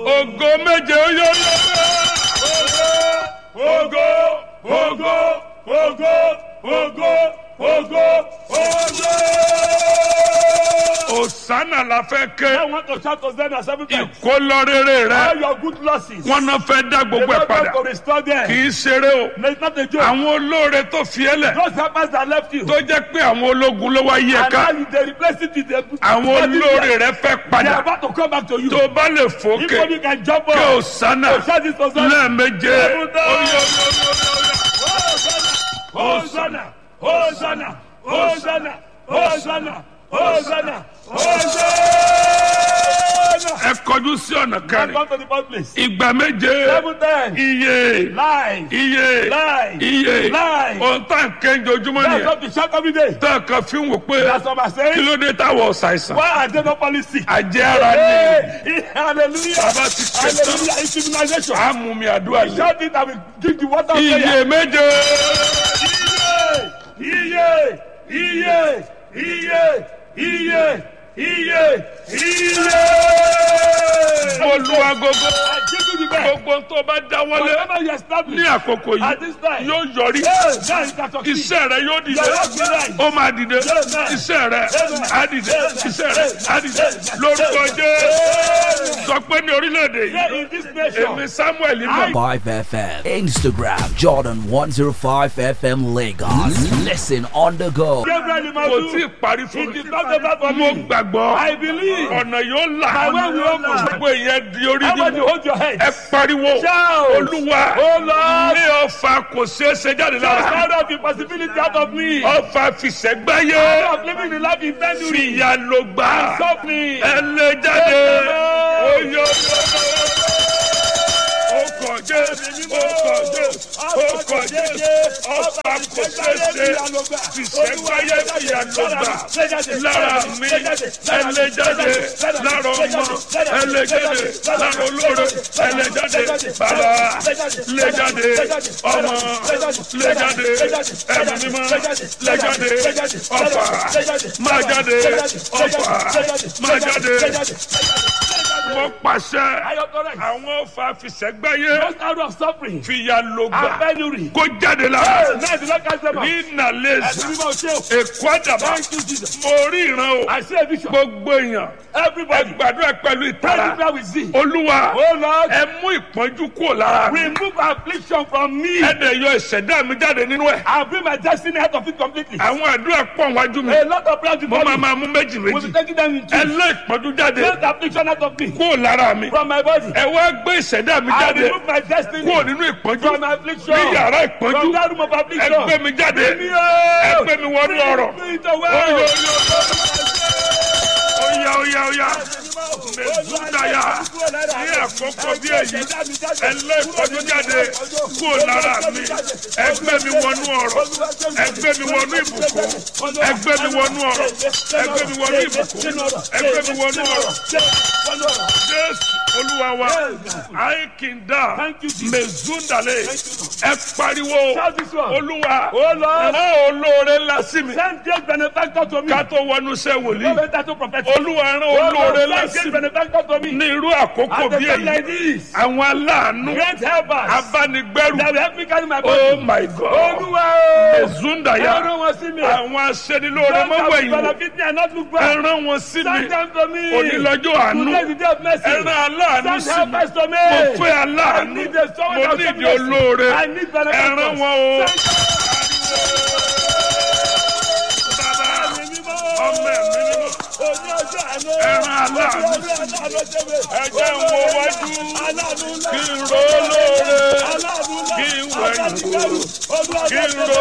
ògo méje ó yọ yọ. Ògo, ògo, ògo, ògo, ògo, ògo. òsánà la fẹ́ I ké want to shout Hosanna seven times. ìkólọ́rẹ́rẹ́ All rẹ your good losses. wọn náà fẹ́ dá The gbogbo ẹ̀ Lord padà wants to restore kì them. í ṣeré o No, It's not a joke. àwọn olóore tó fi ẹ́ lẹ̀ Those helpers that left you. tó jẹ́ pé àwọn ológun ló wá yí ẹ And ká now you they replace it with the àwọn olóore rẹ fẹ́ They are padà about to come back to you. tó bá lè If fòkè only you can jump kí up. òsánà Shout this Hosanna. lẹ́ẹ̀méje Seven ó yọ times. Hosanna, Hosanna, Hosanna, Hosanna, Hosanna, Hosanna. ẹ kọjú sí ọ̀nà Come kẹrin back to the first place. ìgbà méje Seven times. iye Lies. iye Lie. iye Lie. ohun tá à ń kéńjọ ojúmọ́ That's nìyẹn what we shout every day. tá a kan fi ń wò pé That's what I'm kí saying. ló dé táwọn ọ̀sàìsàn Why are they not falling sick? àjẹ́ ara ni Hey, hallelujah. bàbá ti ké tán Hallelujah. It's immunization. àmúmi àdúrà lé Shout it and we drink the water of iye prayer. méje Iye, iye, iye, iye, iye, iye. mo lu agogo I give you the best. gbogbo tó bá dáwọ́lé Whatever you ní establish àkókò at yìí this time, yóò yọrí hey, now you can succeed. iṣẹ́ rẹ yóò dìde Your work will rise. ó máa dìde iṣẹ́ rẹ á dìde iṣẹ́ rẹ á dìde lórúkọ jẹ́ sọ pé ní orílẹ̀-èdè yìí Here in this nation, èmi samuel mọ̀ 5 FM. Instagram Jordan 105 FM Lagos. Listen on the go. Gabriel kò tí ì Imadu, parí fún it mi is not over for mo me. gbàgbọ́ I believe. ọ̀nà yóò là My way will open. gbogbo ìyẹn di orí Everybody nínú hold your head. ẹ pariwo Shout. olúwa Oh Lord, ní ọfà kò ṣeé ṣe jáde just lára out of the possibility out of me. ọfà fìṣẹ́gbáyé Out of living the life intended. fìyà ló gbà Suffering. ẹ lè jáde oyè ọkọ̀ jẹ́ ọkọ̀ jẹ́ ọkọ̀ jẹ́ ọfà kò ṣeé ṣe fìṣẹ́gbáyé fìyà ló gbà lára mi ẹ lè jáde lára ọmọ ẹ lè jáde lára olóore ẹ lè jáde bàbá lè jáde ọmọ lè jáde ẹ̀mí mímọ́ lè jáde ọfà máa jáde ọfà máa jáde wọ́n pàṣẹ I authorize. àwọn ọfà fìṣẹ́gbáyé Just out of suffering fìyà ló and gbà penury. kó jáde lára Now the Lord cast them out. ní nàlẹ́sà Ẹ̀sìn mímọ́ ṣe o. èkó àdàbà Thank you, Jesus. mo rí ìran o I see a vision. gbogbo èèyàn ẹ Everybody, gbàdúrà pẹ̀lú pray ìtara prayer with thee. olúwa Oh Lord, ẹ mú ìpọ́njú kúrò lára mi remove affliction from me ẹ dẹ̀ yọ ìṣẹ̀dá mi jáde nínú ẹ̀ and bring my destiny out of it completely. àwọn àdúrà pọ̀ wájú mi A lot of prayers mo before máa me. máa mú méjì We'll méjì be taking them in ẹ two. lé ìpọ́njú jáde Take the affliction out of me. kúrò lára mi From my body. ẹ wá gbé ìṣẹ̀dá mi I jáde remove my destiny. kúrò nínú ìpọ́njú From affliction. ní yàrá ìpọ́njú From that room of ẹ affliction. gbé mi jáde Bring me out. ẹ gbé mi wọnú ọ̀rọ̀ Bring it away. Oyo, oyo, oya oya oya mẹsùdáyà ní àkókò bí èyí ẹlẹ́kọ̀ọ́dún jáde kúrò lára mi ẹgbẹ́ mi wọnú ọ̀rọ̀ ẹgbẹ́ mi wọnú ìbùkún ẹgbẹ́ mi wọnú ọ̀rọ̀ ẹgbẹ́ mi wọnú ìbùkún ẹgbẹ́ mi wọnú ọ̀rọ̀ jésù olúwa wa àìkìndà Thank you, Jesus. mẹsùdàlẹ̀ ẹ pariwo Shout this one. olúwa Oh Lord, rán olóore ńlá sí mi send great benefactor to me. ká tó wọnú iṣẹ́ wòlíì No better to prophet. olúwa rán Oh olóore Lord, ńlá send sí great mi benefactor to me. ní irú àkókò At the bí time like èyí this, àwọn aláàánú great helpers abánigbẹ́rù that will help me carry my oh body. my god Olúwa o. ezundaya Ẹran wọn sí mi. àwọn aṣẹ́nilóore Don't mọ́wọ́ have ẹ̀yìn wò benefit me and not look back. ẹran wọn sí mi Send them to me. onílọ́jọ́ àánú Today is the day of mercy. ẹran aláàánú Send sí mi helpers to me. mo fẹ́ I aláàánú need the someone mo that will ní show ìdí me mercy. olóore I need benefactors. ẹran wọn o Send bàbá ẹ̀mí mímọ́. ọmọ ẹ̀mí mímọ́ Oní ọjọ́ àánú. ẹran aláàánú Oní ọjọ́ àánú ṣe mi. ẹjẹ́ ń wo wájú Aláàánú ńlá. kí n ro lóore Aláàánú ńlá. kí n wẹ̀yìn wò Olúwa kí n ro